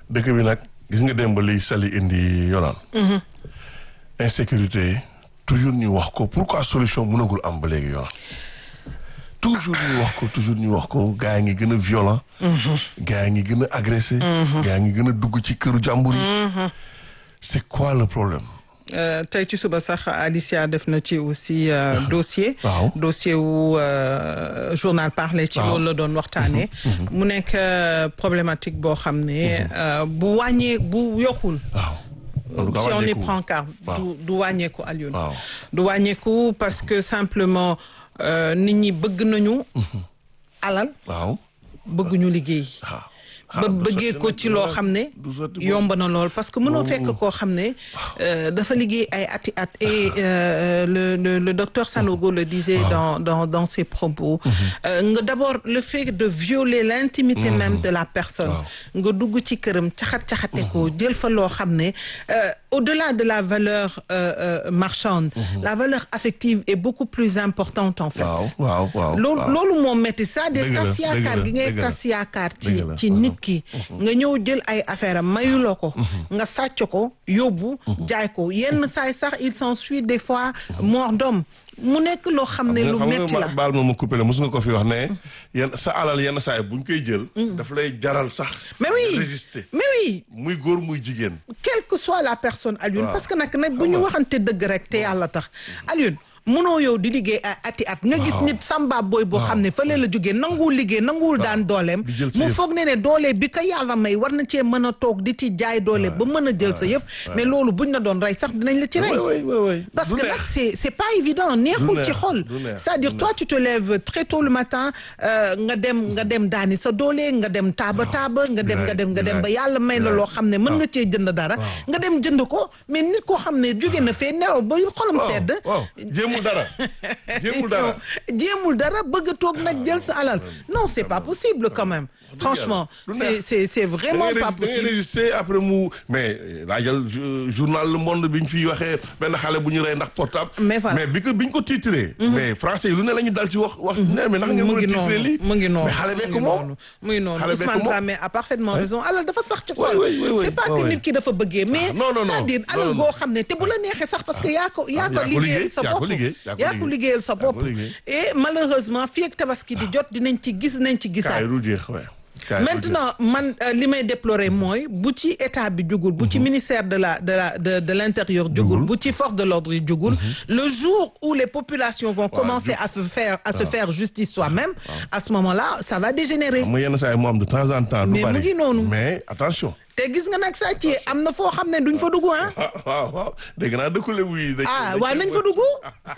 dëkk bi nag gis nga dem ba liy sali indi yoonal. insécurité toujours ñu wax ko pourquoi solution mënagul am ba léegi yoonal. toujours ñu wax ko toujours ñu wax ko gars yi ngi gën a violent. gars yi ngi gën a agressé. gars yi ngi gën a dugg ci këru jàmbur yi. c'est quoi le problème. Euh, tey ci suba sax Alicia def na ci aussi euh, dossier waaw. dossier wu euh, journal parler ci Waaw. loolu la doon waxtaanee mu nekk euh, problématique boo xam ne euh, bu wàññee bu yokkul waaw. en tout cas si on y wàññeeku. prend garde Waaw. du du wàññeeku Alioune Waaw. du wàññeeku parce que simplement euh, nit ñi bëgg nañu alal waaw. bëgguñu liggéey waaw. ba bëggee ko ci loo xam ne du sotti boobu. yomb na lool parce que mënoo fekk koo xam ne euh, dafa liggéey ay ati at et euh, le, le le docteur Sanogo le disait dans dans dans ses propos euh, nga d'abord le fait de violer l'intimité même de la personne nga dugg ci këram caxat-caxate ko jël fa loo xam ne euh, au-delà de la valeur euh, euh, marchande la valeur affective est beaucoup plus importante en fait waaw waaw waaw. loolu waaw. loolu moo métti c'est-à-dire Dëgg la, tas dëgg yaakaar la, gi ngay dëgg la. tas yaakaar ci Dëgg la, ci mhm. nit ki nga ñëw jël ay affaire am mayuloo ko nga sàcc ko yóbbu jaay ko yenn saay sax il s'ensuit des fois mort d'homme mu nekk loo xam ne lu xam nga métti ma- la baal ma ma coupé la mos nga ko fi wax ne yenn sa alal yenn saa yi bu ñu koy jël. daf lay jaral sax. mais oui résister mais oui muy góor muy jigéen. quelle que soit la personne Alioune Waaw. parce que nag nag bu ñu waxante dëgg rek te yàlla tax Alioune mënoo yow di liggéey ay ati at nga gis nit samba booy boo xam ne fële la jógee nanguwul liggéey nanguwul daan dooleem Di jël sa mu yëf. foog ne ne doole bi ko yàlla may war na cee mën a toog di ci jaay doole ba mën a jël sa yëf mais loolu buñ la doon rey sax dinañ la ci rey oui oui oui. parce Du que neex. nag c'est c'est pas évident neexul neex, ci xol du neex, c'est-à-dire du toi tu te lèves très tôt le matin euh, nga dem nga dem daani sa doole nga dem taaba taaba nga dem nga dem nga dem ba yàlla may la loo xam ne mën nga cee jënd dara nga dem jënd ko mais nit koo xam ne jóge na fee nelaw ba xolam waaw sedd waaw jéemul dara jéemul dara. jéemul dara bëgg a toog nag jël sa alal non c'est pas possible quand même franchement du c'est neex. c'est c'est vraiment da ngay pas rés- da ngay possible résister après mu mais laajal ju- journal Le Monde bi ñu fiy waxee benn xale bu ñu rey ndax portable. Mais voilà. mais bi ko bi ñu ko titré. mais français yi lu ne la ñu dal ci wax wax. ne mais ndax ngeen mu mën a ngi titré lii. noonu mu ngi noonu mais xale bee mu ko ngi moom. noonu mu ngi noonu Xale bee ko Ousmane moom. Dramé a parfaitement raison alal dafa sax ci xol oui, oui, oui, c'est pas oui, que oui. nit ki dafa bëggee mais non, non, non. c'est-à-dire Non, alal non, goo non. xam ne te bu la neexee sax parce que yaa ko yaa ko yaa ko liggéeyal liggéey, sa yaa ko bopp liggéey, yaa ko yaa ko liggéey. liggéeyal sa Yaa ko bopp liggéey. et malheureusement fii ak tabaski di jot dinañ ci gis nañ ci gisaat kaay du jeex ouais. kaay du maintenant man euh, li may déplorer mooy bu ci état bi jugul bu ci ministère de la de la de de l'intérieur jugul bu ci force de l'ordre yi jugul le jour où les populations vont commencer à se faire à se faire justice soi-même à ce moment-là ça va dégénérer xam nga yenn saa yi mu am de temps en temps. du Mais mu bari ngi noonu. mais attention. te gis nga nag sàcc yi am na foo xam ne duñ fa dugg ah ah waaw waaw dégg naa dëkkule wuy. dañ ah dañ waaye koy nañ fa dugg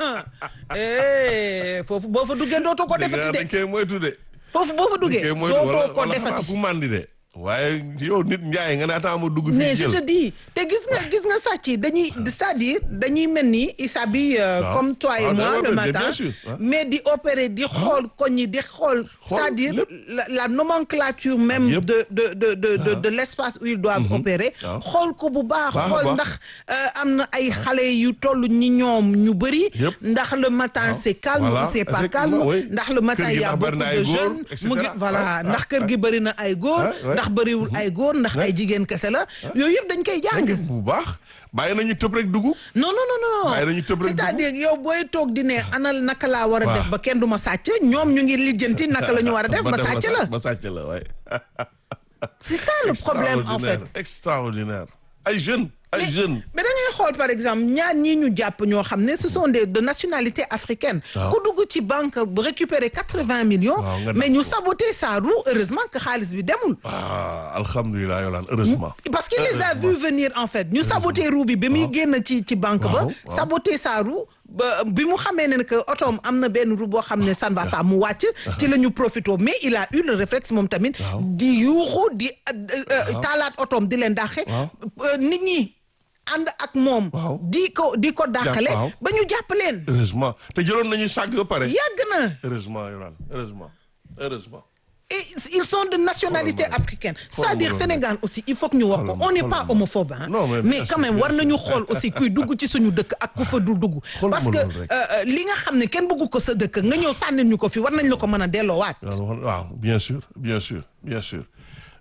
eh foofu boo fa duggee dootoo ko dégg naa defati dañ de koy moytu de. foofu boo fa duggee dañ koy moytu wala dootoo ko wala xanaa defati fu mandi de. waaye yow nit njaay nga ne attends ma dugg mais fii je jël. te dis te gis nga gis nga sàcc yi dañuy c'est-à-dire dañuy mel ni ils s'habillent euh, Waaw. comme toi et Ah, moi ouais, le ouais, matin bien sûr, hein. mais di opérer di xool koñ yi di xool c'est-à-dire lépp. la, la nomenclature même Yëpp. de de de de de, de l'espace où ils doivent opérer Waaw. xool ko bu baax Baax a xool baax. ndax euh, am na ay xale yu toll ñi ñoom ñu bëri Yëpp. ndax le matin c'est calme Voilà, ou c'est pas effectivement, calme oui. ndax le matin Kër gi il y a ndax bari beaucoup na ay de góor, jeunes et mu ngi cetera. voilà Ouais, ndax ouais, kër gi bëri na ay góor Ouais, ouais. ndax bëriwul ay góor ndax ay jigéen kese la yooyu yëpp dañ koy jàng dégg nga bu baax bàyyi nañu tëb rek dugg. non non non non Waaye dañuy tëb rek c'est-à-dire yow booy toog di ne anal naka laa war a Waaw. def ba kenn du ma sàcc ñoom ñu ngi lijjanti naka la ñu war a def ba def sàcc la ba sàcc la waaye. c'est ça le problème en fait Extraordinaire, extraordinaire ay jeunes ay mais jeunes. mais da ngay xool par exemple ñaar ñii ñu jàpp ñoo xam ne ce sont des de nationalité africaine Waaw. ku dugg ci banque bu récupérer quatre-vingts millions Waaw, nga mais def ñu ko. saboter sa roue heureusement que xaalis bi demul ah alhamdulilah yolaan heureusement. parce qu'il les a vu venir en fait ñu saboter roue bi bi muy génn ci ci banque ba Waaw, waaw. saboter sa roue ba bi mu xamee ne que otoom am na benn roue boo xam ne ça ne va pas mu wàcc ci la ñu profité mais il a eu le réflexe moom tamit Waaw. di yuuxu di euh, euh, taalaat otoom di leen dàqe Waaw. Euh, nit ñi ànd ak moom Waaw. di ko di ko dàqale waaw. ba ñu jàpp leen heureusement te jëloon nañu sàgg ba pare. yàgg na heureusement yolaan heureusement heureusement. et ils sont de nationalité Xoolal ma africaine Xoolal c'est-à-dire ma Sénégal aussi il faut que ñu wax ko Xoolal ma on n'est xoolal pas ma. homophobe hein Non, mais mais bien quand sûr, même bien war nañu xool aussi kuy dugg ci suñu dëkk ak ku fa dul dugg Xoolal parce ma que loolu rek. euh, euh, li nga xam ne kenn bëggu ko sa dëkk nga ñëw sànnil ñu ko fi war nañ la ko mën a delloowaat yolaan wax waaw bien sûr bien sûr bien sûr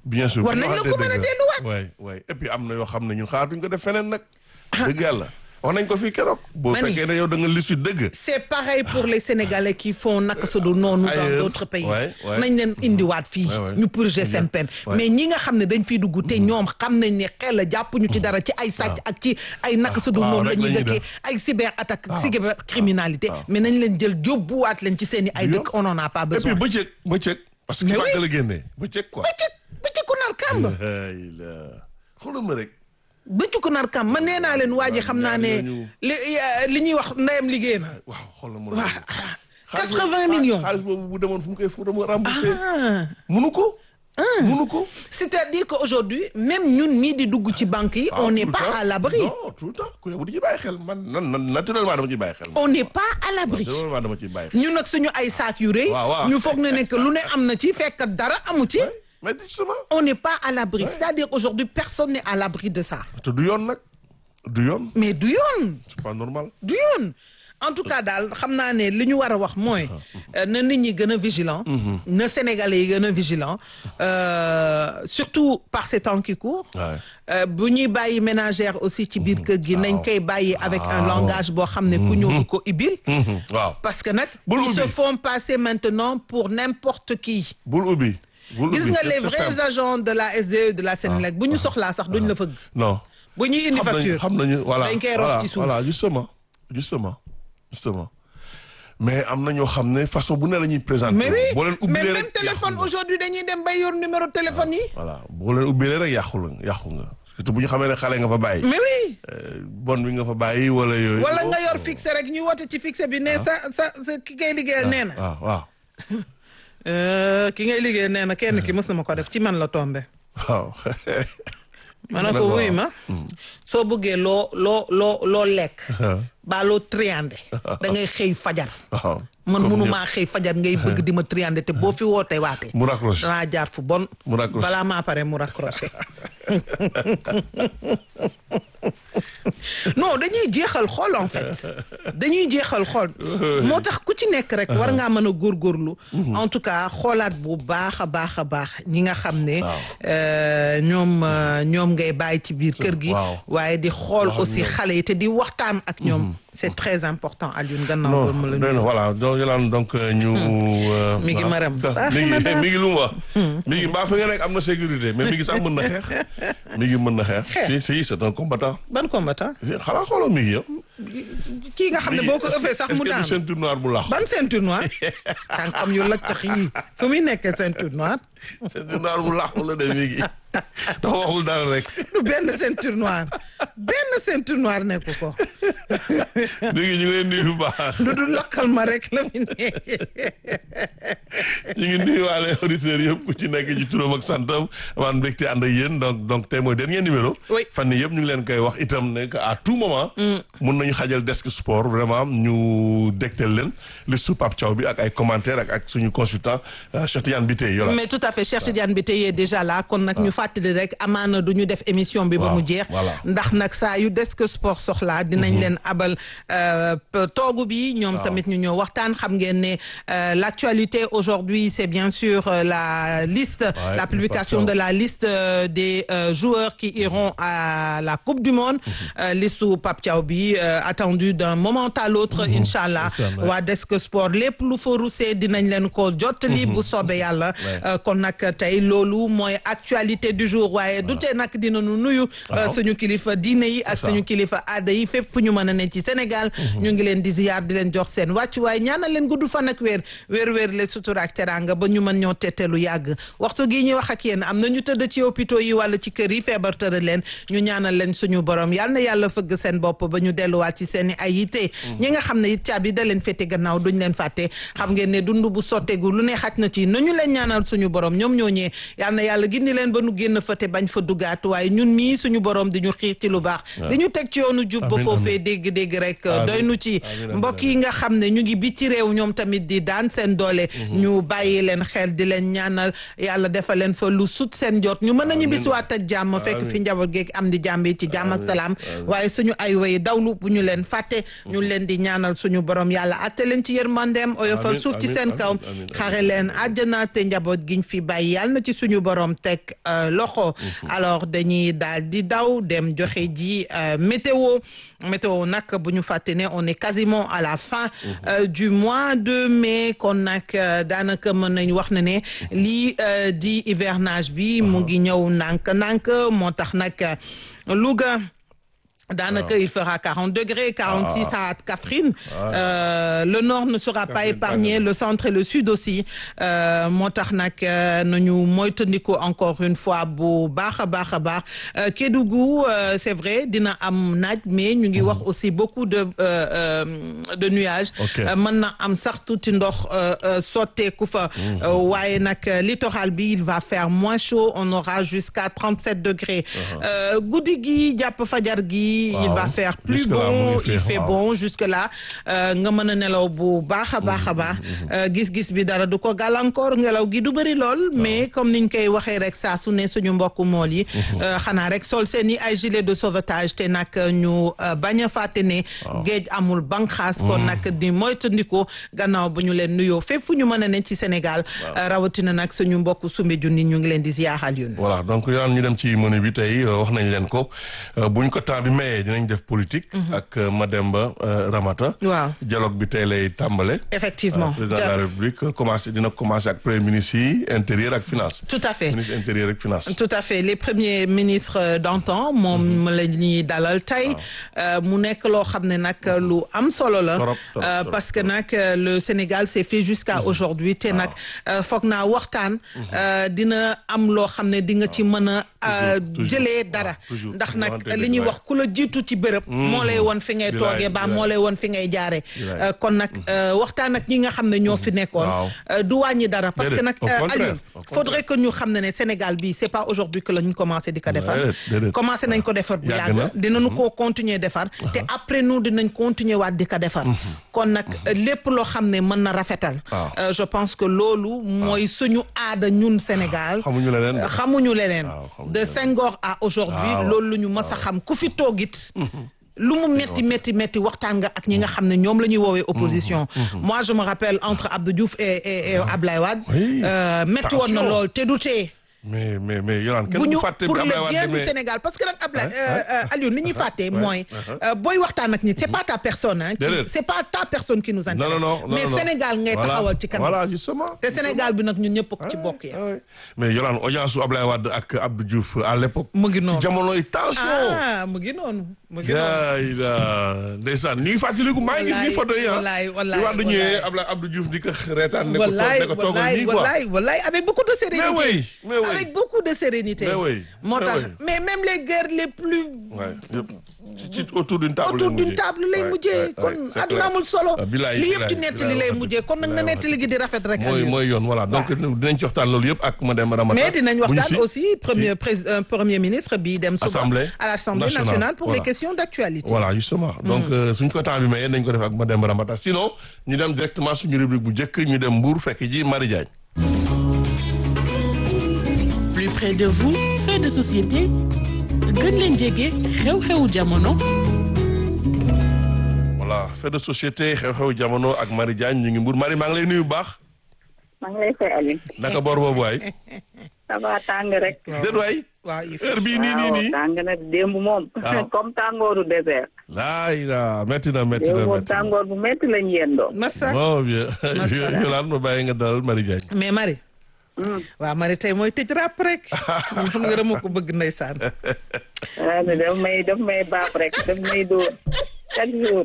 bien sûr war nañ la ko mën a delluwaat. waay waay et puis am na yoo xam ne ñun xaaratuñ ko def feneen nag. dëgg yàlla wax nañ ko fii keroog. boo Ma ni. fekkee ne yow da nga lissu dëgg. c'est pareil pour les Sénégalais qui font naka su dul noonu dans Ailleurs. d'autres pays Ouais, ouais. nañ leen indiwaat fii Ouais, ouais. ñu purger seen peine Ouais. mais ñi nga xam ne dañ fiy dugg te ñoom xam nañ ne xel la jàppuñu ci dara ci ay sàcc ak ci ay naka su dul waaw, noonu la rek ñuy la ñuy dëkkee def. ay cyber attaque Waaw. cyber criminalité mais nañ leen jël yóbbuwaat leen ci seen i ay Du dëkk on en a pas et puis besoin bëccëg bëccëg. parce que Mais ki oui. wàgg la génnee bëccëg quoi. bëccëg bëccëgu nar kàmb ay la xoolal ma rek. bëccëgu nar kàmb man nee naa leen waa ji xam naa ne ñooñu- li li ñuy wax ndeyam liggéey na waaw xoolal ma waaw xaalis 80 boobu- millions. xaalis boobu bu demoon fu mu koy fu mu remboursé. ah munu ko. munu ko. c'est-à-dire qu'aujourd'hui même ñun mii di dugg ci banque yi on Ah, n'est tout le pas temps. à l'abri non tout le temps ku yow di ci bàyyi xel man nan nan naturellement dama ciy bàyyi xel. on n'est pas à l'abri naturellement dama ciy bàyyi xel. ñun nag suñu ay saak yu rëy Waaw, waaw. ñu foog ne ne que lu ne am na ci fekk dara amu ci mais justement. on n'est pas à l'abri c'est-à-dire aujourd'hui personne n'est à l'abri de ça te du yoon nag du yoon mais du yoon c'est pas normal. du yoon en tout cas daal xam naa ne li ñu war a wax mooy euh, na nit ñi gën a vigilant na Sénégalais yi gën a vigilant euh, surtout par ces temps qui courent Ouais. Euh, bu ñuy bàyyi ménagère aussi ci biir kër gi nañ koy bàyyi avec un Waaw. langage boo xam ne ku ñëw du ko ibil Mhm, waaw parce que nag Bul ils se ubbi. font passer maintenant pour n'importe qui bul ubbi. bul gis ubbi nga c'est- les c'est vrais simple. agents de la SDE de la Sénélec bu ñu soxlaa sax duñ la fëgg non. bu ñuy indi xam nañu facture xam nañu voilà dañ koy rof voilà ci suuf voilà justement justement justement mais am na ñoo xam ne façon bu ne la ñuy présenter. mais oui boo leen mais ubbilee même rek téléphone yàqu nga. aujourd'hui dañuy dem bay yor numéro téléphone yi voilà boo leen ubbilee rek yàqu la yàqu nga surtout bu ñu xamee ne xale nga fa bàyyi. mais oui Euh, bon bi nga fa bàyyi wala yooyu. wala nga yor fixe rek ñu woote ci fixe bi ne sa sa sa ki ngay liggéeyal nee na waaw waaw Euh, ki ngay liggéeyal nee na kenn ki mës na ma ko def ci man la tombé waaw. ma ne ko wuy ma soo bëggee loo loo loo loo lekk baa loo triandé da ngay xëy fajar waaw. man Comme mënumaa xëy fajar ngay bëgg di ma triandé te boo fi wootee waatee mu raccroché. danaa jaar fu bon Mu raccroché. balaa maa pare mu raccroché non dañuy jeexal xool en fait dañuy jeexal xool moo tax ku ci nekk rek war ngaa mën a góorgóorlu en tout cas xoolaat bu baax a baax a baax ñi nga xam ne Waaw. euh, ñoom euh, ñoom ngay bàyyi ci biir kër gi Waaw. waaye di xool Wax ak aussi ñoom. xale yi te di waxtaan ak ñoom c'est très important Alioune gannaaw non ba ma la non nuyu. voilà donc Yolande donc euh, ñu. euh, Mi ngi ah, maram. ah, Baax mi na ngi daal. mi ngi lu mu wax. mi ngi mbaa fi nga nekk am na sécurité mais mi ngi sax mën na xeex. mi ngi mën na xeex. Xeex. si si c'est un combattant. ban combattant si xanaa xooloo mi ngi yow. kii nga xam ne boo ko ëffee sax mu est-ce que daan du ceinture noire bu lax. ban ceinture noire tànkam yu laccax yi fu muy nekkee ceinture noire ceinture noire bu lax la de mi ngi. dafa waxul dara rek. du benn ceinture noire benn ceinture noire nekku ko mi ngi ñu ngi leen nuyu bu baax. du du lakkal ma rek la fi nekk ñu ngi nuyuwaale auditeurs yëpp ku ci nekk ci turam ak santam amaan mbégte ànd ak yéen donc donc tey mooy dernier numéro. Oui. fan yii yëpp ñu ngi leen koy wax itam ne que à tout moment. mun nañu xajal desk sport vraiment ñu dégtal leen li su Pape Thiaw bi ak ay commentaires ak ak suñu consultant euh, Cheikh Tidiane Biteye yola. mais tout à fait Cheikh Tidiane bi tey déjà là kon nag ñu fàttali rek amaana du ñu def émission bi ba Waaw, mu jeex voilà. ndax nag saa yu desk sport soxlaa dinañ leen abal euh, p- toogu bi ñoom tamit ñu ñëw waxtaan xam ngeen ne euh, l'actualité aujourd'hui c'est bien sûr euh, la liste Ouais, la publication Pape de Thiaw. la liste euh, des euh, joueurs qui iront à la Coupe du Monde euh, liste u Pape Thiaw bi euh, attendu d'un moment à l'autre inchallah Inch'Allah. waa Desk Sport lépp lu fa rusee dinañ leen ko jottali bu soobee yàlla Ouais. Euh, kon nag tey loolu mooy actualité du jour waaye du tee nag dinañu nuyu euh, Waaw. suñu kilifa diine yi ak C'est ça. suñu kilifa aada yi fépp fu ñu mën a ne ci Sénégal ñu ngi leen di ziyaar di leen jox seen wàccuwaay ñaanal leen gudd fan ak wér wér wér le sutura ak teranga ba ñu mën ñoo tette lu yàgg waxtu gii ñuy wax ak yéen am na ñu tëdd ci hôpitaux yi wala ci kër yi feebar tëral leen ñu ñaanal leen suñu borom yal na yàlla fëgg seen bopp ba ñu delluwaat ci seen i ay yitte ñi nga xam ne it caabi da leen fete gannaaw duñ leen fàtte xam ngeen ne dund bu sotteegu lu ne xaj na ci nañu leen ñaanal suñu borom ñoom ñoo ñee yal na yàlla gindi leen ba nu génn fa te bañ fa duggaat waaye ñun mii suñu borom di ñu xiir ci lu baax di ñu teg ci yoonu jub ba Amiin, foofee amiin. dégg dégg-dégg rek Amiin. doy nu ci Amiin, amiin, mbokk yi nga xam ne ñu ngi biti réew ñoom tamit di daan seen doole ñu bàyyi leen xel di leen ñaanal yàlla defal leen fa lu sut seen jot ñu mën a ñibbisiwaat ak jàmm fekk fi Amiin. njaboot geeg am di jàmm yi ci jàmm ak salaam waaye suñu ay way dawlu bu ñu leen fàtte ñu leen di ñaanal suñu borom yàlla atte leen ci yërmandeem oyofal Amiin, suuf ci amiin, seen amiin, kaw amiin, amiin. xare leen àjjana te njaboot giñ fi bàyyi yàlla na ci suñu borom teg euh, loxo alors dañuy daal di daw dem joxe ji euh, météo météo nag bu ñu fàtte ne on est quasiment à la fin euh, du mois de mai kon nag euh, daanaka mën nañ wax ne ne lii euh, di hivernage bi mu ngi ñëw ndànk-ndànk moo tax nag euh, Louga daanaka il fera 40 degrés 46 à Kaffrine Euh, le nord ne sera pas Kaffrine, épargné tàng na. le centre et le sud aussi Euh, moo tax nag euh, nañu moytandiku encore une fois bu baax a baax a baax Euh, Kédougou euh, c'est vrai dina am naaj mais ñu ngi wax aussi beaucoup de euh, euh, de nuages Ok. Euh, mën na am sax tuuti ndox euh, euh, sotteeku fa Euh, waaye nag euh, littoral bi il va faire moins chaud on aura jusqu'à 37 degrés Euh, guddi gi jàpp fajar gi il Waaw. va faire plus Jusque-là, mu beau ngi il féex, fait waaw. bon jusque là euh, nga mën a nelaw bu baax a baax a baax Euh, gis-gis bi dara du ko gàllankoor ngelaw gi du bëri lool mais comme niñ koy waxee rek saa su ne suñu mbokku mool yi euh, xanaa rek sol seen i ay gilet de sauvetage te nag ñu euh, bañ a fàtte ne géej amul banqaas kon nag di moytandiku gannaaw bu ñu leen nuyoo fépp fu ñu mën a ne ci Sénégal euh, rawatina nag suñu mbokku Soumbédioune ñu ngi leen di ziyaaxal yun voilà donc yoon ñu dem ci menu bi tey euh, wax nañ leen ko euh, buñ ko temps bi mayee dinañ def politique. ak euh, Mademba euh, Ramata. waaw dialogue bi tey lay tàmbale. effectivement président de la République euh, commencé dina commencé ak premier ministre yi intérieur ak finance. tout à fait ministre intérieur ak finance. tout à fait les premiers ministres euh, d'antan moom la ñuy dalal tey euh, mu nekk loo xam ne nag lu am solo la Trop, trop, Euh, trop, parce que nag euh, le Sénégal s'est fait jusqu'à aujourd'hui te nag euh, foog naa waxtaan euh, dina am loo xam ne di nga ci mën a euh, Toujours, toujours. jëlee dara waaw, toujours. ndax nag Waxante li dëgg, ñuy waay. wax ku la jiitu ci bërëb moo lay won fi ngay Bilaay, toogee ba bilaay. moo lay won fi ngay jaare Bilaay. Euh, kon nag euh, waxtaan ak ñi nga xam ne ñoo fi nekkoon Waaw. euh, du wàññi dara parce que Déedéet, nag au euh, contraire, Alioune au contraire. faudrait que ñu xam ne ne Sénégal bi c'est pas aujourd'hui que la ñu commencé di ko defar Déedéet, déedéet. commencé nañ ko defar bu Yàgg yàgg na. dinañu ko continuer defar te après nous dinañ continuer waat di ko defar kon nag lépp loo xam ne mën na rafetal Waaw. euh, je pense que loolu mooy suñu aada ñun Sénégal xamuñu leneen. xamuñu leneen Waaw, xamuñu de leneen. Senghor à aujourd'hui Waaw. loolu lu ñu mës a xam ku fi toogit lu mu metti metti metti waxtaan nga ak ñi nga xam ne ñoom la ñuy woowee opposition moi je me rappelle entre Abdou Diouf et et, et Ablaye Wade Oui. euh, metti woon na Attention. lool te du tee mais mais mais Yolande kenn bu du ñu fàtte pour bi le Abdoulaye bien Wade du mais Sénégal parce que nag Ablaye Ouais, ouais. euh, euh, Aliou li ñuy fàtte mooy uh-huh. euh, booy waxtaan ak ñi c'est pas ta personne hein qui- Déedéet. c'est pas ta personne qui nous intéresse non non non non mais non. Sénégal ngay Voilà, taxawal ci kanam voilà justement. te Sénégal bi nag ñun ñëpp ci Ouais, bokk ya ouais. mais Yolande audience su Abdoulaye Wade ak Abdou Diouf à l'époque. mu ngi noonu ci jamonoy tension. ah mu ngi noonu mu ngi noonu yaa ila ndeysaan ñu ngi fàttaliku maa ngi gis ni photo yi ah. wallaay wallaay di Wade ñëwee wallaay. Abdoulaye Abdou Diouf di ko reetaan ne ko toog wallaay ne ko toogal wallaay nii quoi. wallaay wallaay avec beaucoup de sérénité Mais oui, mais oui. avec beaucoup de sérénité Mais oui, moo mais tax oui. mais même les guerres les plus Ouais, yëpp ci autour d'une table autour lay d'une mujjee. table lay Ouais, mujjee ouais, kon ouais, c'est àdduna clair. amul solo Ah, bilaay, li yëpp ci bilaay, nettali bilaay lay wax mujjee kon nag na bilaay wax nettali gi di rafet rek mooy Aliou. mooy yoon voilà donc dinañ ci waxtaan loolu yëpp ak madame Ramata. mais dinañ bu ñu waxtaan si- aussi premier président premier ministre bi dem suba Assemblée à l'Assemblée nationale, nationale pour les voilà. questions d'actualité voilà justement donc euh, suñ ko temps bi mayee nañ ko def ak madame Ramata sinon ñu dem directement suñu rubrique bu njëkk ñu dem Mbour fekk ji Marie Diagne. plus près de vous fait de société gën leen jege xew-xewu jamono voilà fait de société xew-xew jamono ak Marie Diagne ñu ngi Mbour Marie maa ngi lay nuyu bu baax maa ngi lay fay Alioune. naka boor boobu waay. ça va tàng rek. déet waay waaw il faut heure bii nii nii nii. waaw tàng na démb moom. Waaw. comme tàngooru désert. laay la métti na métti démb na moom métti na. tàngoor bu métti lañ yendoo. massa bon bien Masala. Yolande ma bàyyi nga dalal Marie Diagne. mais Marie waaw Marie tey mooy tëj rap rek man xam nga dama ko bëgg ndeysaan ah mais daf may daf may baap rek daf may dóor chaque jour.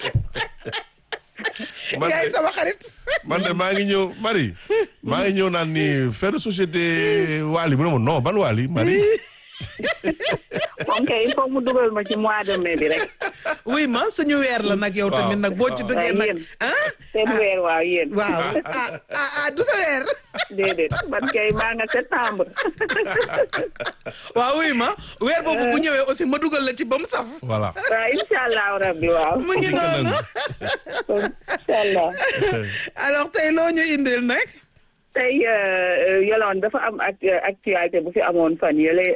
man yaay de sama xarit man de maa ngi ñëw Marie maa ngi ñëw naan ni fait de société Wally mu ne ma non ban Wally Marie. moom kay il faut mu dugal ma ci mois de mai bi rek. oui ma suñu weer la nag yow tamit nag boo ci duggee waaw nag yéen. ah seen weer waaw yéen. waaw ah ah ah du sa weer déedéet man kay maa nga septembre. waaw oui ma weer boobu bu ñëwee aussi ma dugal la ci ba mu saf voilà. waaw incha allah rabbi waaw. mu ngi noonu incha allah. alors tey loo ñu indil nag tey Yolande dafa am ak actualité bu fi amoon fan yële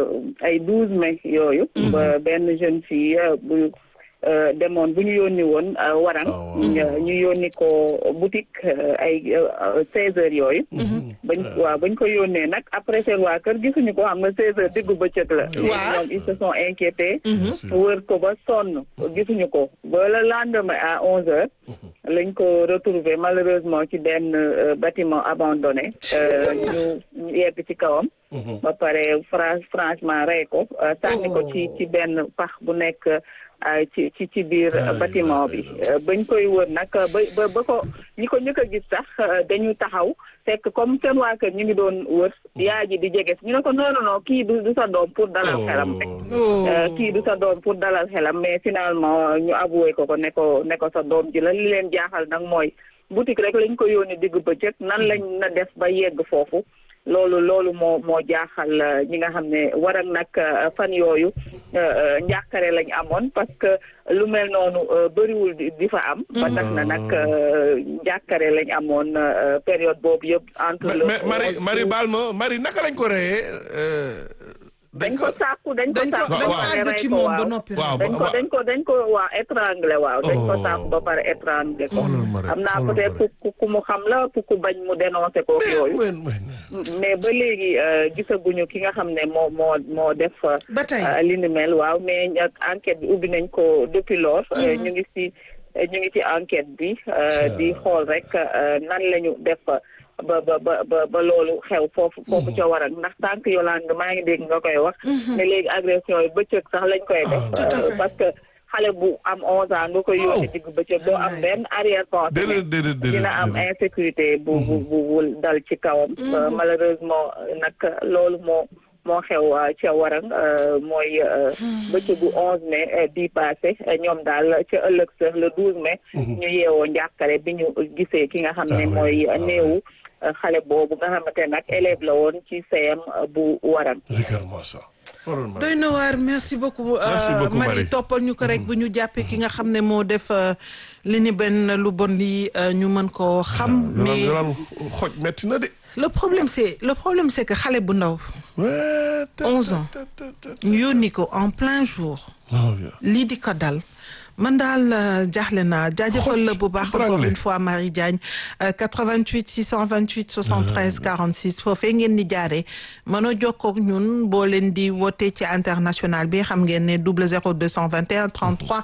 ay douze mai yooyu. ba benn jeune fille euh, bu euh, demoon bu ñu yónni woon euh, warang. Ah, waaw. ñu ñu yónni ko boutique euh, ay seize heures yooyu. bañ waaw bañ ko yónnee nag après seen waa kër gisuñu ko xam nga seize heures diggu bëccëg la. Waaw. ñoom ils se sont inquiétés. sûr. wër ko ba sonn gisuñu ko ba le lendemain à onze heures. lañ ko retrouvé malheureusement ci benn euh, bâtiment abandonné euh, ñu ñu yegg ci kawam ba pare fra- franchement rey ko euh, sànni ko ci ci benn pax bu nekk euh, ci ci ci biir Ay, bâtiment ay, bi Euh, bañ koy wër nag ba ba ba ko ñi ko njëkk a gis sax euh, dañu taxaw fekk comme seen waa kër ñu ngi doon wër yaay ji di jege si ñu ne ko non non non kii du du sa doom pour dalal xelam rek oh Euh, kii du sa doom pour dalal xelam mais finalement ñu avoué ko ko ne ko ne ko sa doom ji la li leen jaaxal nag mooy boutique rek lañ ko yónni digg bëccëg nan lañ na def ba yegg foofu loolu loolu moo moo jaaxal euh, ñi nga xam ne waral nag euh, fan yooyu euh, euh, njàkkare lañ amoon parce que lu mel noonu euh, bëriwul di di fa am. ba tax na nag euh, njàkkare lañ amoon euh, période boobu yëpp. entre mais le mais Marie Marie baal ma Marie naka lañ ko reyee. euh, dañ ko sàkku dañ ko dañ ko sàkku dañ ko waaw. àgg ci rey ko, moom waaw. ba noppi waaw rek. dañ ko dañ ko dañ ko waa étranglé waaw dañ ko Oh. sàpp ba pare étranglé ko Xoolal ma rek, xam naa xoolal ma peut-être rek. ku ku mu xam la pour ku bañ mu dénoncé ko yooyu mais mais mais ba léegi euh, gisaguñu ki nga xam ne moo moo moo def euh, ba tey euh, li ni mel waaw mais nag enquête bi ubbi nañ ko depuis lors euh, ñu ngi ci ñu ngi ci enquête bi euh, di xool rek euh, nan lañu def ba ba ba ba ba loolu xew foofu foofu ca waral ndax tànk Yolande maa ngi dégg nga koy wax ne léegi agression yi bëccëg sax lañ koy def Ah, tout à euh, fait. parce que xale bu am onze ans nga koy yóbbu Oh. digg bëccëg doo am benn arrière pensée déedéet déedéet déedéet dina am déedéet. insécurité bu bu bu bu dal ci kawam Euh, malheureusement nag loolu moo moo xew euh, ca warang euh, mooy euh, bëccëgu onze mai euh, bii passé euh, ñoom daal ca ëllëg sa le douze mai ñu yeewoo njàkkare bi ñu gisee ki nga xam ne Ah, oui. mooy Ah, néewu euh, xale boobu nga xamante nag élève la woon ci CM euh, bu warang Regarde-moi ça. Xoolal ma doy na waar merci beaucoup Merci euh, beaucoup, Marie Marie. toppal ñu ko rek bu ñu jàppee ki nga xam ne moo def euh, li ni benn lu bon lii euh, ñu mën koo xam mais Yolaan xoj metti na de. le problème c'est le problème c'est que xale bu ndaw Ouais, ta- 11 ans. ta- ta- ta- ta- ñu yónni ko en plein jour Non, vieux. lii di ko dal man daal euh, jaaxle naa jaajëfal la bu baax encore Étranglé. une fois Marie Diagne euh, 88 628 73 46 foofee ngeen di jaaree mën a jokkoo ak ñun boo leen di woote ci international bi xam ngeen ne double 0 221 33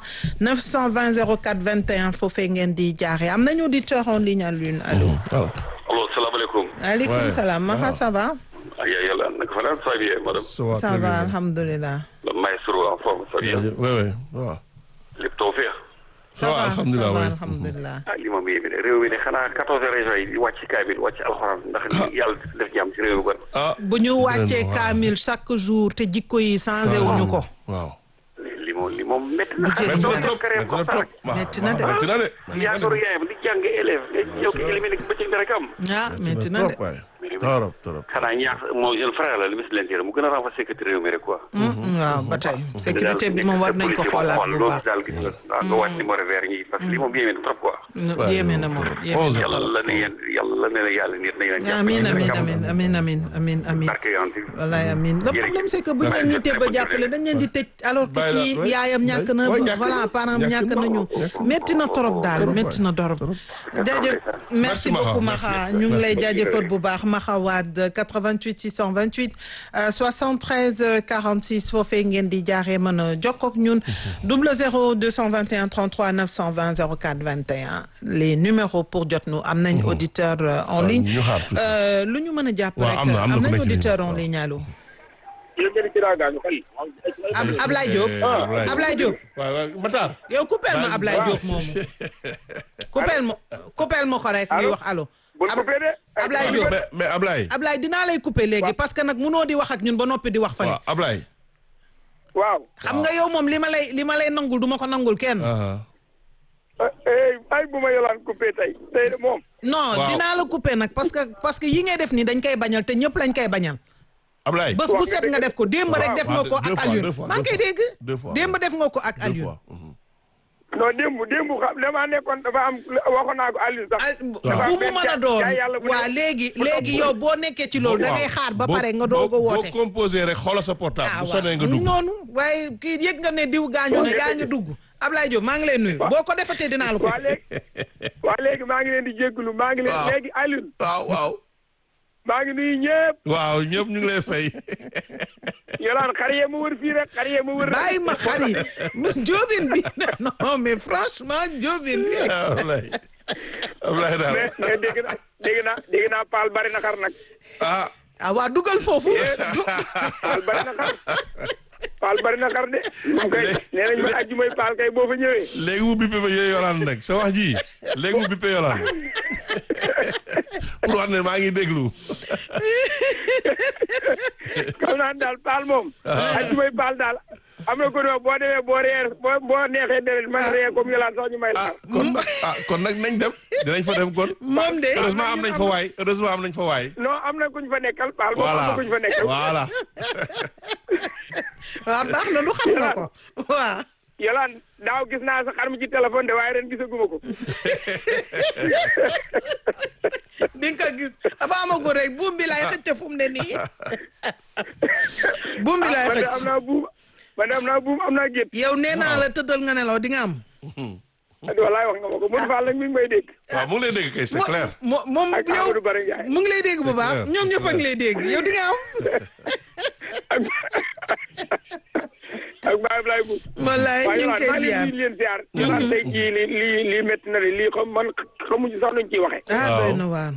920 04 21 foofee ngeen di jaaree am nañu auditeur en ligne à l'une allo. Voilà. allo salaamaaleykum. aleykum Ouais. salaam Maha ça va. ah yaa yàlla naka fa la ça va bien madame. Ça va ça très va bien. alhamdulilah. le maestro en forme ça va bien. Ouais, ouais, waaw. lépp tawfeex. Ça va, alhamdulilah, ça va ouais. alhamdulilah. ah li moom yéeme de réew mi de xanaa quatorze régions yi di wàcc kaamil wàcc alxuraan ndax yàlla def jàmm ci réew mi kon. Ah. bu ñu wàccee waaw. kaamil chaque jour te jikko yi changé wuñu ko. Waaw. li moom li moom métti na. Bu jëlee xanaa dara. doo créé Métti na trop. waaw, Métti na de. waaw, métti na de. yaakaaru yaayam di jàng élève nga ñëw ki éliminé bëccëg dara kam. ah métti na de. trop waay. Trop, trop. xanaa ñaax moo jeune frère la le ministre de l'intérieur mu gën a renforcer sécurité réew mi rek quoi. waaw ba tey sécurité bi moom war nañ ko xoolaat bu loolu baax. daal gis nga waaw nga wàcc numéro vert ñi parce que li moom yéeme na trop quoi. Ouais, yéeme na moom yéeme onze na ans. yàlla ne yéen yàlla ne la yàlla nit nañ leen jàpp amiin rek amiin am amiin amiin amiin amiin amiin barke yonent bi. wallaay amiin le problème c'est que bu ñu Merci. nitee ba jàppale dañ leen di tëj alors que Bàyyi la, kii ouais. yaayam ñàkk na Ouais, ñàkk voilà na. parents Ñàkk ñàkk na. nañu Ñàkk na. métti na trop daal Trop, métti na trop jaajëf merci Merci, Maha. beaucoup Merci. Maha ñu ngi lay Merci. jaajëfal bu baax Maha Wade 88 628 euh, 73 euh, 46 foofee ngeen di jaaree mën a jokkoo ak ñun double 0 221 33 920 04 21 les numéros pour jot nu am nañ auditeur euh, en waaw, ligne ñu xaar tuuti. Euh, lu ñu mën a jàpp Waaw, rek am na- am na ku nañ nekk ci auditeur ligne en bi, ligne allo Ab Ab Ablaye Diop Eh, Ablaye. Ablaye Diop waaw waaw Matar. yow coupeel ma Ablaye Diop moomu coupeel ma coupeel ma ko rek ñuy wax allo bul Ab- coupé de. Ablaye Diop mais mais Ablaye. Ablaye dinaa lay couper léegi parce que nag munoo di wax ak ñun ba noppi di wax fale waaw Ablaye. waaw xam nga yow moom li ma lay li ma lay nangul du ma ko nangul kenn aha eh ay bu ma yolaan coupé tey tey de moom non Waaw. dinaa la couper nag parce que parce que yi ngay def nii dañ koy bañal te ñëpp lañ koy bañal Ablaye bés bu Waaw, set nga nga dégg- def ko démb rek waaw, def nga waaw, ko deux ak fois, deux Alioune fois, maa ngi deux koy dégg deux fois, démb def nga ko ak deux Alioune fois mhm. non démb démb xam damaa nekkoon dafa am waxoon naa ko Aliou sax al dafa bu am mu benn mën a jaay- doon jaay yàlla bu waa ne- léegi bu léegi topp- yow boo nekkee ci loolu da ngay Waaw. xaar ba Boo- pare nga boo- doog a woote boo composé rek xoolal sa portable ah bu sonné nga waaw dugg noonu waaye kii yëg nga ne diw gaañu ne gaa ngi dugg Ablaye Diop maa ngi lay nuyu boo ko defatee dinaa la ko waa léegi waa léegi maa ngi leen di jégalu maa ngi leen Waaw. léegi Aliou waaw waaw maa ngi nuyu ñëpp waaw ñëpp ñu ngi lay fay yolaan xar yee ma wër fii rek xar yee ma wër rek. bàyyi ma xar yi njóobin bi non mais franchement njóobin bi Ablaye Ablaye daal mais mais dégg naa dégg naa dégg naa Paal bari na xar nag ah ah waa dugal foofu du- Paal bari na xar Paal bari na xar de moom kay nee nañ ma ajjumay Paal kay boo fa ñëwee léegi mu bippe ba yooyu yolaan nag sa wax ji léegi mu bippe yolaan pour wax ne maa ngi déglu xam naa daal Paal moom ajjumay Paal daal am na ko ne boo demee boo reer boo boo neexee deret man ree comme yolaan sax ñu may la ah xar kon nag ah kon nag nañ dem dinañ fa dem kon moom de heureusement am nañ fa waay heureusement am nañ fa waay non am na kuñ fa nekkal Paal moom am voilà na kuñ fa nekkal voilà waaw baax na du xam nga ko waaw yolaan daaw gis naa sa xar mi ci téléphone de waaye ren gisaguma ko di nga ko gis dafa amagul rek buum bi lay xëcc fu mu ne nii buum bi lay man de am xëcc naa buum man de am naa buum am naa gétt yow nee naa la tëddal nga nelaw di nga am walaay wax nga ma ko Modou Fall nag mi ngi may dégg waaw mu ngi lay dégg kay c'est clair mo moom ak yow Amadou Bara Ndiaye mu ngi lay dégg bu baax clair. ñoom ñëpp a ngi lay dégg yow di nga am ak ak Baye Ablaye Mbow. wallaay waaye ñu ngi koy maa ngi ziar leen di leen ziar. ñu naan tey jii lii lii lii métti na de lii xam man xamuñu sax nuñ ciy waxee. ah Waaw. doy na waar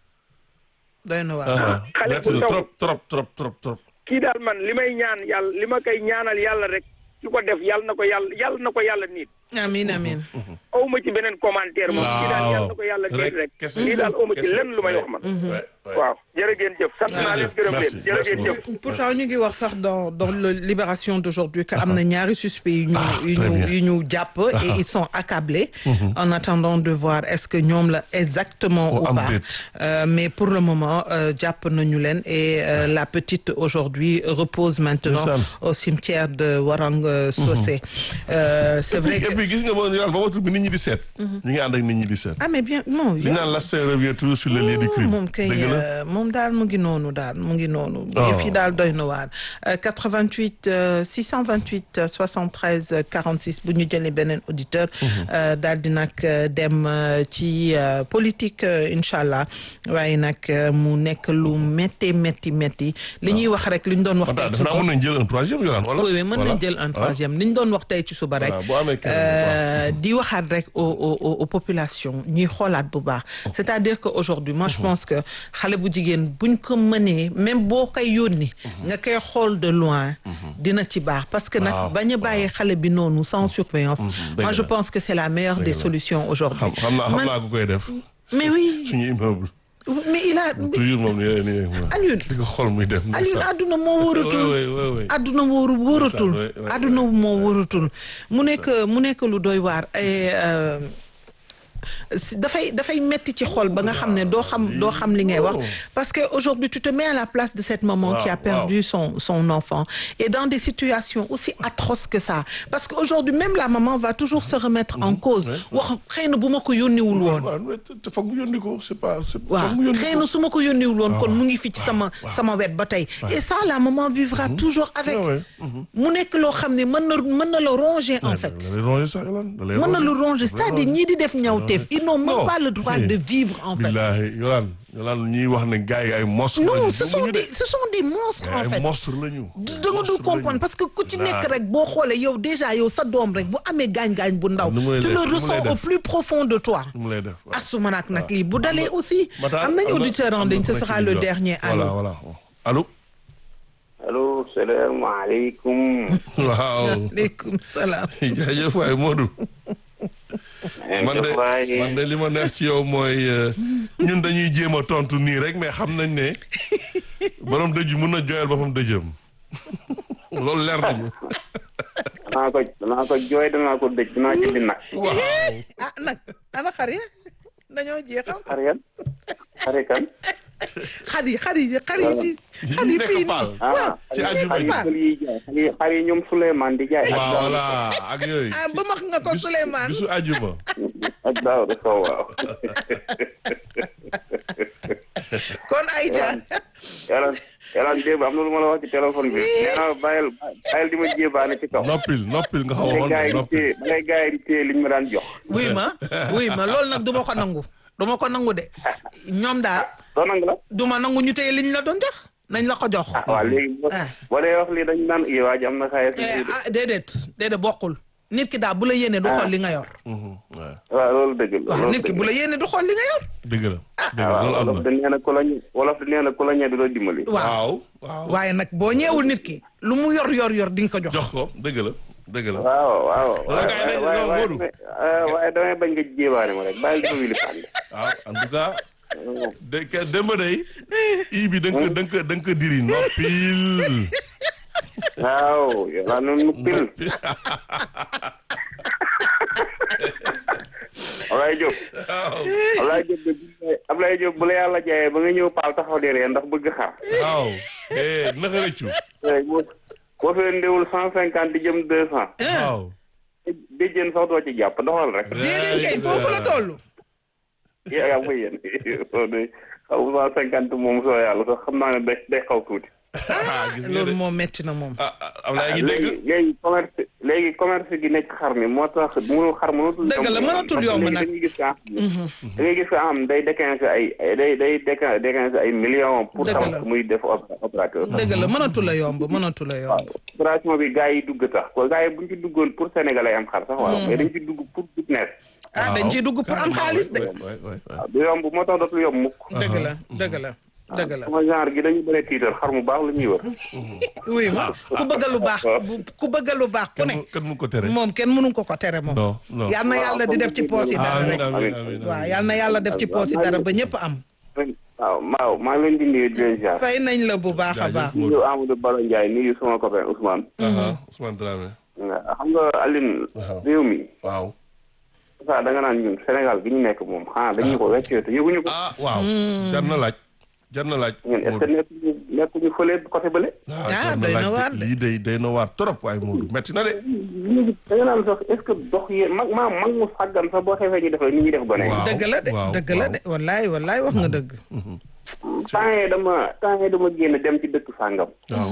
doy na waar ah xale metti bu na ndaw. trop trop trop trop trop kii daal man li may ñaan yàlla li ma koy ñaanal yàlla rek su ko def yàlla na ko yàlla yàlla na ko yàlla niit. amiin amiin aw ma ci beneen commentaire moom. kii daal yàlla na ko yàlla niit rek. kese kii daal aw ma ci kese. lenn lu may wax man. Ouais, ouais. waaw jërë ngeen jëf sant naa leen gërëm Merci, leen jërë ngeen merci jëf. pourtant ñu ngi wax sax dans dans le libération d'aujourd'hui que am na ñaari suspects yu ñu yu très ñu bien. yu ñu jàpp et ils sont accablés en attendant de voir est-ce que ñoom la exactement Oh, ou am pas déet. Euh, mais pour le moment euh, jàpp nañu leen et euh, la petite aujourd'hui repose maintenant Ndeysaan. au cimetière de Warang euh, Socé Euh, c'est vrai et que puis gis nga moom yàlla ba waxtu bi nit ñi di seet ñu ngi ànd ak nit ñi di seet ah mais bien non li ñu naan l'assassin revient toujours sur le lieu du crime moom kay dëgg la euh, moom daal mu ngi noonu daal mu ngi noonu. Oh. yëf yi daal doy na waar. Euh, 88 euh, 628 euh, 73 euh, 46 bu ñu jëlee beneen auditeur. euh, daal di nag euh, dem euh, ci euh, politique euh, incha allah waaye nag euh, mu nekk lu métti métti métti li ñuy wax rek li ñu doon wax. Fanta tey defe naa mën nañ jël un troisième yolaan wala oui oui mën Voilà. nañ jël un Voilà. troisième li ñu doon wax tey ci suba rek. Voilà, boo amee keneen, euh, di waxaat rek aux aux aux- aux populations ñuy xoolaat bu baax. c'est-à-dire que aujourd'hui moi je pense que xale bu jigéen buñ ko mënee même boo koy yónni. nga koy xool de loin. dina ci baax parce que nag Waaw, bañ a bàyyi xale bi noonu sans surveillance. dëgg moi je la. pense que c'est la meilleure des la. solutions aujourd'hui xam xam naa xam Man- naa ku koy def mais oui suñu immeuble mais il a toujours moom nii nii nii Alioune di ko xool muy dem Alioune àdduna moo wóoratul oui oui oui àdduna wóoru wóoratul oui, oui, àdduna moo wóoratul mu nekk mu nekk lu doy waar et euh, si- dafay dafay metti ci xol ba nga xam ne doo xam doo xam li ngay wax parce que aujourd'hui tu te mets à la place de cette maman qui a Waaw, perdu son son enfant et dans des situations aussi atroces que ça parce que aujourd'hui même la maman va toujours se remettre en cause wax xëy na bu ma ko yónniwul woon waaw mais te te foog mu yónni ko c'est pas c'est waaw foog mu yónni xëy ko na su ma ko yónniwul woon kon waaw, mu ngi fi ci sama sama wet ba tey et ça la maman vivra toujours avec Ah ouais, mu nekk loo xam ne mën na mën na la ronger en fait da lay ronger sax yolaan da lay mën na ronger. la ronger c'est-à-dire ñii di def ñaawteef ils n'ont même Non. pas le droit Eh. de vivre en fait billaahi yolaan yolaan ñuy wax ne gars yi ay monstres non lañu ce sont gëmuñu de. des ce sont des monstres en ay fait monstres lañu da nga dul comprendre parce que ku ci nekk rek boo xoolee yow déjà yow sa doom rek bu amee gaañ-gaañ bu ndaw nu mu lay tu def, le nu mu lay ressens au def. plus profond de toi mu lay def waaw. asuma nag nag lii bu dalee aussi Matar, am nañu am na- auditeur en am na ligne ce ku nekk sera ci le ligne bi. dernier voilà allo voilà allo allo salaamaaleykum. waaw aleykum salaam jaajëf waay Modou man de man de li ma neex ci yow mooy euh, ñun dañuy jéem a tontu nii rek mais xam nañ ne borom dëj bi mun na jooyal boppam dëjëm loolu leer nañu danaa ko danaa ko jooy danaa ko dëj danaa jëndi nag ah nag ana xar ya dañoo jeexal xar yan xari kan xar yi xar yi xar yi ci xar yi nekk fii Paal. nii waaw ci nekk àjjuma ji. Paal. xar yi jaay xar yi xar yi ñoom Souleymane di jaay ak waaw Daouda voilà ak yooyu. ah ba max nga ko bisu- Souleymane bisu àjjuma. ak Daouda Sow waaw kon Aïcha yàlla yàlla démb am na lu ma la wax ci téléphone bi nee naa bàyyil bàyyil di ma jébaane ci kaw noppil noppil nga xaw a ngay xool gars yi di noppil. téye ngay gars yi di téye liñ ma daan jox wuy ma wuy ma loolu nag du ma ko nangu du ma ko nangu de ñoom daal doo nangu la du ma nangu ñu téye liñ la doon jox nañ la ko jox ah waaw léegi boo Ah. boo dee wax lii dañ naan i waa ji am na xaalis Eh, ah déedéet déedéet bokkul nit ki daal bu la yéene du xool li nga yor Mhm, waaw. waaw loolu dëgg la waaw loolu nit ki dëgg bu la yéene du xool li nga yor dëgg la. dëgg la waaw loolu am wolof na. da nee na ku la ñu wolof da nee na ku la ñee du la dimbali waaw waaw waaw. waaye nag boo ñeewul nit ki lu mu yor yor yor di nga ko jox jox ko dëgg la dëgg la. waaw waaw Wala gars yi dañ- waaye non, waaye Modou. waaye waaye damay bañ nga jébaane ma rek bàyyil di ma wili fànn waaw en tout cas. de ke démb day. ii bi da nga ko da nga ko da nga ko diri noppil. waaw yàlla na nu pil Ablaye Diop waaw. Ablaye Diop de Ablaye Diop bu la yàlla jaayee ba nga ñëw paal taxaw di ree ndax bëgg xaar waaw. eh naka rëccu. Eh, boo boo fee ndewul cent cinquante di jëm deux cent waaw. béjjén sax doo ci jàpp doxal rek déedéet kay foofu la toll yaa yaa muy yéen soo de xaw cent cinquante moom soo yàlla sax xam naa ne day day xaw tuuti ah gis nga loolu de. moom metti na moom ah ah Ablaye ngi dégg. léegi léegi commerce léegi commerce gi nekk xar mi moo tax mënul xar mënatul Dëgg la, mënatul yomb nag. da ngay gis ko am da ngay gis ko am day déquinze ay ay- day day déquin déquinze ay millions pour Dëgg la. tax muy def opé- opérateur dëgg la mënatu la yomb mënatu la yomb opération bi gars yi dugg tax ko gars yi buñ ci duggoon pour sénégalais am xar sax waaw mais dañ ci dugg pour business ah dañ ciy dugg pour am xaalis de waay waay waay. waaw du yomb moo tax dootul yomb mukk dëgg la dëgg la dëgg la sama genre gi dañu bëri tiitar xar mu baax la ñuy wër oui ma ku bëgg lu baax bu- ku bëgg lu baax ku kan ne mu kan mu ko tere. moom kenn mënu ko ko tere moom non non. yal na yàlla di def ci poos yi dara amiin rek amiin amiin. waaw yal na yàlla def ci poos yi dara ba ñëpp am waaw maaw maa ngi leen di nuyu di leen jaar fay nañ la bu baax a Jaajëf. baax nuyu Amadou Bala Ndiaye nuyu sama copain Ousmane Aha, Ousmane Dramé. xam nga Aline Waaw. réew mi waaw. ça da nga naan ñun Sénégal gi ñu nekk moom xanaa dañu ko weccee te yëguñu ko ah waaw. jar na laaj. jar na laaj. ñun est-ce que nekkuñu nekkuñu fële côté bële ah Ah, jar na doy na laaj waar de. de. lii day day na waar trop waaye Modou metti na de. ñu da nga naan sax est-ce que dox yee mag maa mag mu sàggan sax boo xefee ñu def ni ñuy def gone yi Waaw. dëgg la de waaw, dëgg la waaw. de wallaay wallaay wax nga dëgg temps yii dama temps yii dama génn dem ci dëkk sàngam waaw.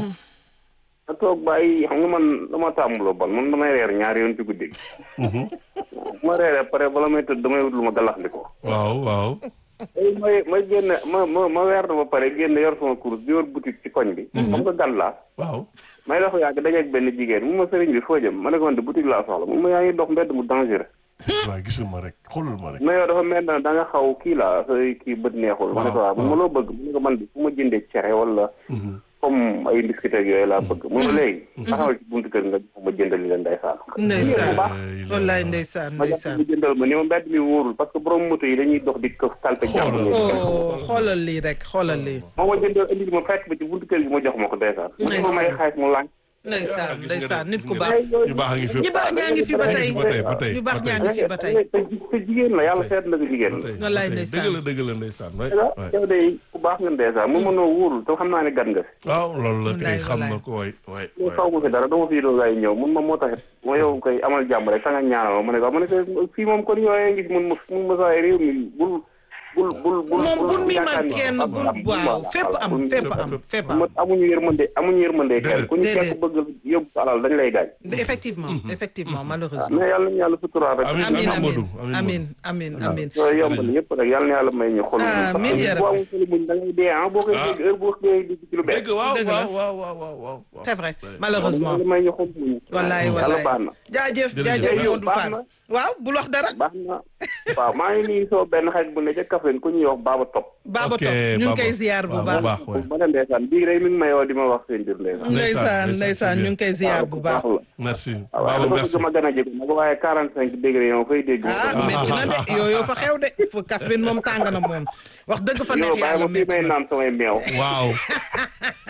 a toog bàyyi xam nga man dama tàmmuloo bon man damay reer ñaari yoon ci guddi gi bu ma reeree pare bala may tëdd damay wut lu ma galaxndiko waaw waaw. léegi may ma génn ma ma ma weer na ba pare génn yor sama course di yor boutique ci koñ bi xam nga gan laa waaw. may dox yàgg dajeeg benn jigéen mu ma sëriñ bi foo jëm ma ne ko man de boutique laa soxla mu ma yaa ngi dox mbedd mu dangereux waaye gisul ma rek xoolal ma rek. mais yow dafa mel na da nga xaw kii la sa kii bët neexul ma ne ko Waaw, waaw mun ma loo bëgg mu ne ko man de fu ma jëndee cere wala comme ay biscuit ak yooyu laa bëgg mun ma léegi taxawal ci buntu kër nga ma jëndali leen ndeysaan ndeysaan bu baax wallaay ndeysaan ma jàpp ndeysaan mu jëndal ma ni ma mbedd mi wóorul parce que borom moto yi dañuy dox di këf talpe jàmm oh xoolal lii rek xoolal lii moo ma jëndal indi ma fekk ba ci buntu kër gi ma jox ma ko ndeysaan mu ma may xaalis mu lànk ndeysaan gis nga de, ndeysaan nit gis ku nga baax de. ñu baax a ngi fi. ñu baax ñaa ngi fi ba tey ba tey ba tey ñu baax ñaa ngi fi ba tey te te jigéen la yàlla seet na ko jigéen ba tey la ba Wallaay tey. ndeysaan. dëgg la dëgg la ndeysaan waay yow waay. yow de ku baax nga ndeysaan mu mënoo wóorul te xam naa ne gan nga fi waaw loolu la kay Wallaay, xam na wallaay. ko waay waay. loolu faw ma fi dara dama fi doon ay ñëw mun ma moo taxit ma yow koy amal jàmm rek ta nga ñaanal ma ma ne ko ma ne ko fii moom kon yooyee ngi mun ma mun ma saa réew mi bul bul bul bul moom bul mi yaakaar man ni kenn am- bul am- waaw voilà, fépp am bul- fépp fépp, am fépp. fépp am ma amuñu yërmande amuñu yërmande kenn ku ñu Déedéet. fekk bëgg yóbbu sa alal dañ lay gaañ effectivement effectivement malheureusement mais yàlla na yàlla suturaal rek Amiin, amin amiin, amin Modou, amiin, amin amin amin yooyu yombal yëpp rek yàlla na yàlla may ñu xol Amiin, yaa boo rabbi. amul xolu muñ da ngay dee ah boo koy Ah. dégg heure boo dee dégg ci lu bees dëgg waaw Dëgg la. waaw waaw waaw waaw waaw. c'est vrai malheureusement yàlla may ñu xol muñ wallaay yàlla wallaay baax na jaajëf Jërëjëf. jaajëf Jërëjëf, Modou baax Fall na. waaw bul wax dara baax na waaw maa ngi nii soo benn xarit bu ne ca Kaffrine ku ñuy wax Baba Top Baba Ok, Top ñu ngi Baba. koy ziar bu waaw, baax bu baax waay. ma ne ndeysaan bii rek mi ngi may woo di ma wax seen biir ndeysaan ndeysaan ndeysaan ñu ngi koy ziar bu baax la merci. waaw Baba dafa merci. bëgg ma gën a jege nag waaye quarante cinq degré yow fay dégg ah métti na de yooyu fa xew de fu Kaffrine moom tàng na moom wax dëgg fa yow neex bàyyi yàlla ma fii métti may na naan samay meew waaw.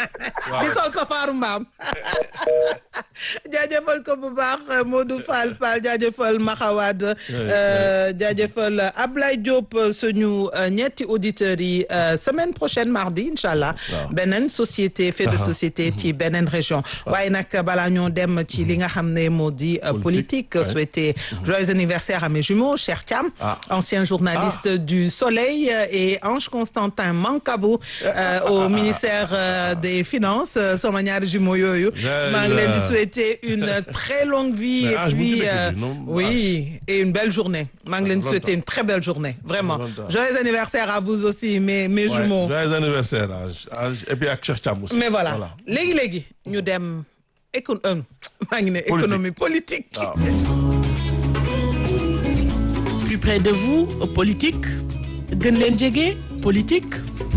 di sol safaaru mbaam jaajëfal ko bu baax Modou Fall Fall jaajëfal Maxawad jaajëfal Ablaye Diop suñu ñetti auditeurs yi semaine prochaine mardi incha allah beneen société fait de société ci beneen région waaye nag balaa ñoo dem ci li nga xam ne moo di politique souhaiter joyeux anniversaire à mes jumeaux Cheikh Thiam ancien journaliste du Soleil et Ange Constantin Mankabou au ministère des Finances sama ñaari jumeaux yooyu maa ngi leen di souhaiter une très longue vie et puis oui et une belle journée maa ngi leen di souhaiter une très belle journée vraiment joyeux anniversaire à vous aussi mes mes jumeaux joyeux anniversaire Ange et puis ak Cheikh Thiam aussi mais voilà léegi léegi ñu dem éco maa ngi ne économie politique plus près de vous politique gën leen jege politique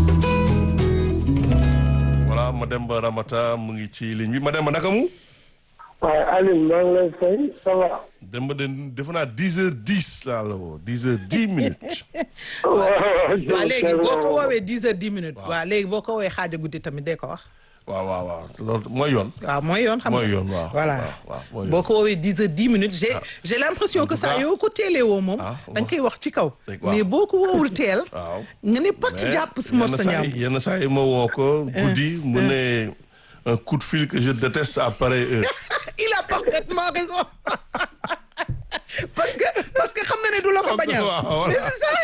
voilà Mademba Ramata mu ngi ci ligne bi Mademba naka mu waaye Alioune maa ngi lay fay ça va. Demba de defe naa dix heures dix laa la woo dix heures dix minutes. waaw léegi boo ko woowee dix heures dix minutes. waaw léegi boo ko woowee xaaja guddi tamit dee ko wax. waaw waaw waaw loolu mooy yoon. waaw mooy yoon xam nga mooy yoon waaw. voilà waaw boo ko woowee dix heures dix minutes j'ai j'ai l'impression que ça yoo ko teelee woo moom. da nga koy wax ci kaw. mais boo ko woowul teel. waaw nga ne pat jàpp si mor sa ñaam. yenn saa yi ma woo ko. guddi mu ne un coup de fil que je déteste à pareille heure. il a parfaitement raison parce que parce que xam na ne du la ko bañal. mais c'est ça.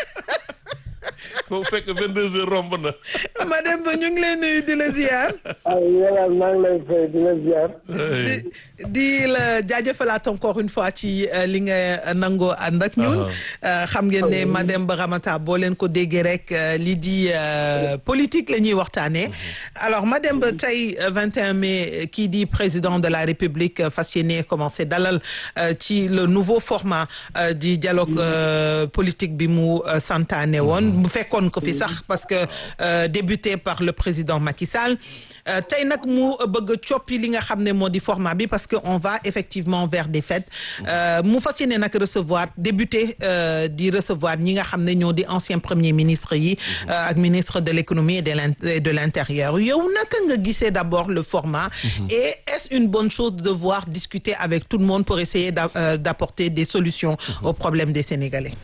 foofu fekk 22 heures romb na. madame ba ñu ngi lay nuyu di la ziar. ay yàlla maa ngi lay fay di la ziar. di di la jaajëfalaat encore une fois ci li nga nangoo ànd ak ñun. xam ngeen ne madame Ba Ramata boo leen ko déggee rek lii di politique la ñuy waxtaanee. alors madame Ba tey 21 mai kii di président de la République fas yéene commencé dalal ci le nouveau format du dialogue politique bi mu santaane woon. mu fekkoon ko fi sax parce que débuté par le président Macky Sall tey nag mu bëgg a coppi li nga xam ne moo di format bi parce que on va effectivement vers des fêtes mu fas yéene nag recevoir débuté di recevoir ñi nga xam ne ñoo di ancien premier ministre yi ak ministre de l'économie et de l'intérieur yow naka nga gisee d'abord le format et est-ce une bonne chose de devoir discuter avec tout le monde pour essayer d'apporter des solutions aux problèmes des Sénégalais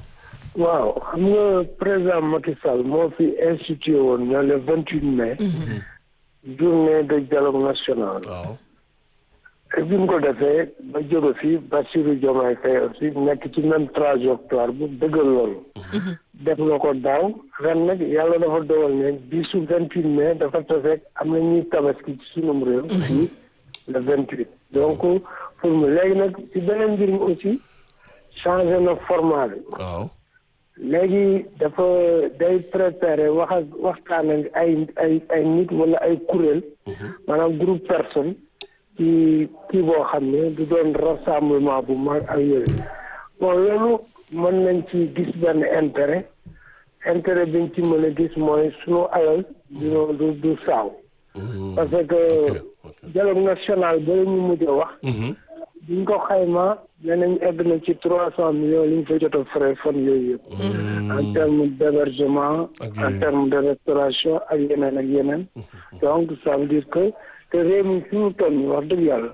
waaw xam nga président Macky Sall moo fi institué woon ñoo le vingt huit mai journée de dialogue national waaw bi mu ko defee ba jóge fi Bassirou Diomaye Faye aussi nekk ci même trajectoire bu dëggal loolu def na ko daaw ren nag yàlla dafa dogal ne bisu vingt huit mai dafa tafeek am na ñuy tabaski ci sunum réew fii le vingt huit donc pour mu léegi nag ci beneen mbir mi aussi changé na format bi waaw léegi dafa day préparer wax ak waxtaan ak ay ay ay nit wala ay kuréel maanaam groupe personne ci kii boo xam ne du doon rassemblement bu mag ak yooyu bon loolu mën nañ ci gis benn intérêt intérêt biñ ci mën a gis mooy sunu alal dino du du saaw parce que dialogue national ba la ñu mujj a wax biñ ko xayma danañ egg na ci trois cent millions li ñu fa jot a frais fan yooyu yëpp en terme d'hébergement en terme de restauration ak yeneen ak yeneen donc ça veut dire que te réew mi fi mu toll nii wax dëgg yàlla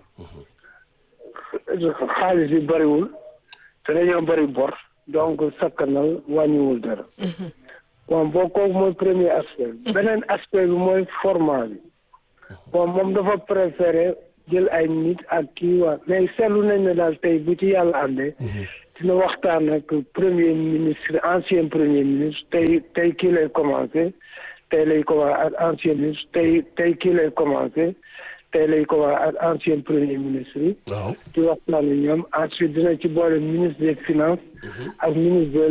xaalis bi bëriwul te dañoo bëri bor donc sakkanal wàññiwul dara bon boo kooku mooy premier aspect beneen aspect bi mooy format bi bon moom dafa préféré jël ay nit ak kii waa mais seetlu nañ ne daal tey bu ci yàlla àndee dina waxtaan ak premier ministre ancien premier ministre tey tey kii lay commencé tey lay commencé ak ancien ministre tey tey kii lay commencé tey lay commencé ak ancien premier ministre yi waaw ci waxtaan ak ñoom ensuite dina ci boole ministre des finances ak ministre de